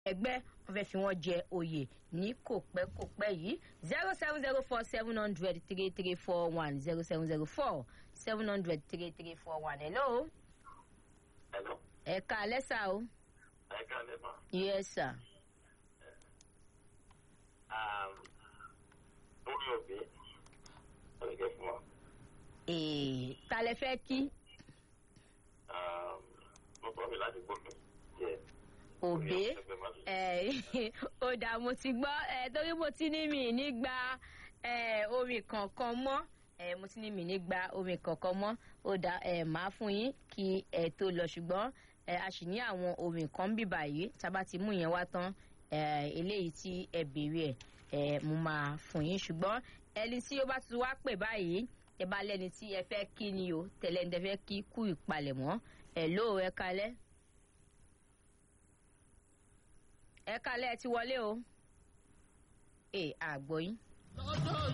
ẹgbẹ́ wọn fẹ́ fi wọ́n jẹ oyè ní kò pẹ́ kò pẹ́ yìí zero seven zero four seven hundred three three four one zero seven zero four seven hundred three three four one hello Hello. ẹ̀ka alẹ́sà o Ẹ káalẹ́ ma. yes sir Um, Lórí òbí, ọ̀rẹ́gẹ́ fún wa. ee ta lẹ fẹ́ kí Um, Mo sọ mi láti gbọ́dọ̀. Yes. òbé Ẹgbẹ́ máa fi- ẹ ó dà mo ti gbọ́ ẹ torí mo ti ní mi ní gba ẹ orin kankan mọ́ ẹ mo ti ní mi ní gba orin kankan mọ́ ó dà ẹ máa fún yín kí ẹ tó lọ ṣùgbọ́n ẹ a sì ní àwọn orin kan bí báyìí tá a bá ti mú yẹn wá tán ẹ eléyìí tí ẹ béèrè ẹ ẹ mo máa fún yín ṣùgbọ́n ẹni tí ó bá ti wá pè báyìí ẹ bá lẹ́ni tí ẹ fẹ́ kí ni o tẹ̀lé ní ẹ fẹ́ kí kú ìpalẹ̀mọ́ ẹ lóò ẹ kalẹ́ ẹ kalẹ́ ẹ ti wọlé o ẹ àgbọ̀ yín.